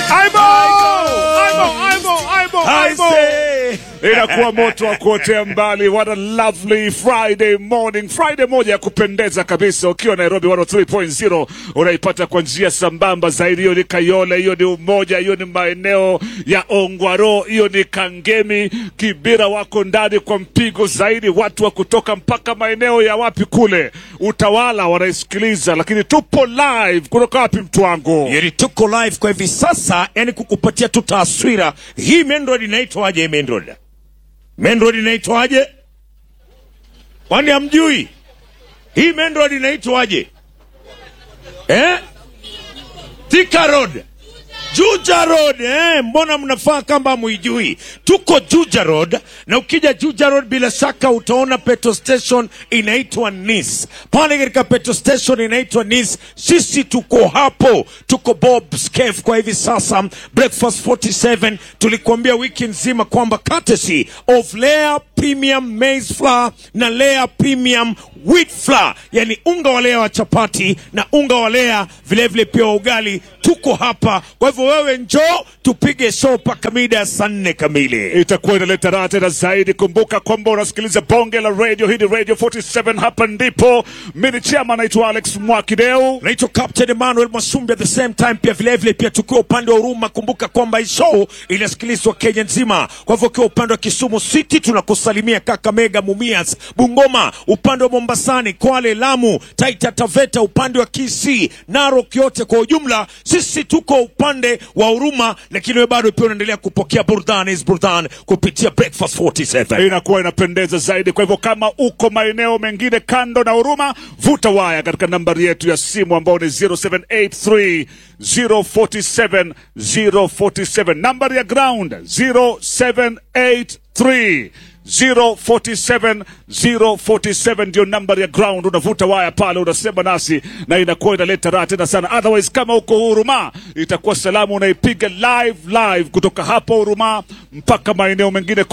Aibo! Aibo! Aibo! Aibo! Aibo! Inakuwa moto wa kuotea mbali. What a lovely Friday morning, Friday moja ya kupendeza kabisa. Ukiwa Nairobi 103.0 unaipata kwa njia sambamba zaidi. Hiyo ni Kayole, hiyo ni Umoja, hiyo ni maeneo ya Ongwaro, hiyo ni Kangemi, Kibira wako ndani kwa mpigo zaidi. Watu wa kutoka mpaka maeneo ya wapi kule Utawala wanaisikiliza, lakini tupo live kutoka wapi, mtu wangu? Yeri tuko live kwa hivi sasa, yani kukupatia tu taswira hii. Main road inaitwaje? Hii main road, main road inaitwaje? Kwani hamjui hii main road inaitwaje eh? Thika Road, Juja Road eh, mbona mnafaa kama muijui? Tuko Juja Road, na ukija Juja Road bila shaka utaona petrol station inaitwa Nis. Pale katika petrol station inaitwa Nis, sisi tuko hapo, tuko Bob's Cafe kwa hivi sasa. Breakfast 47 tulikuambia wiki nzima kwamba courtesy of Lea Premium Maize Flour na Lea Premium Wheat Flour, yani unga wa Lea wa chapati na unga wa Lea vilevile pia wa ugali, tuko hapa. Kwa hivyo wewe njoo tupige show mpaka mida ya saa nne kamili. itakuwa inaleta raha tena zaidi. Kumbuka kwamba unasikiliza bonge la radio, hii ni Radio 47, hapa ndipo. Mimi chama naitwa Alex Mwakideu. naitwa Captain Emmanuel Masumbi at the same time, pia vilevile pia tukiwa upande wa Huruma. Kumbuka kwamba hii show inasikilizwa Kenya nzima. Kwa hivyo ukiwa upande wa Kisumu City tunakusalimia Kakamega, Mumias, Bungoma, upande wa Mombasani, Kwale, Lamu, Taita Taveta, upande wa Kisii, Narok, yote kwa ujumla, sisi tuko upande wa Huruma, lakini wewe bado pia unaendelea kupokea burudani is burudani kupitia Breakfast 47. inakuwa inapendeza zaidi. Kwa hivyo kama uko maeneo mengine kando na Huruma, vuta waya katika nambari yetu ya simu ambao ni 0783 047 047, nambari ya ground 0783 047 047 ndio nambari ya ground. Unavuta waya pale, unasema nasi na inakuwa inaleta raha tena sana. Otherwise, kama uko Huruma, itakuwa salamu unaipiga live live kutoka hapo Huruma mpaka maeneo mengine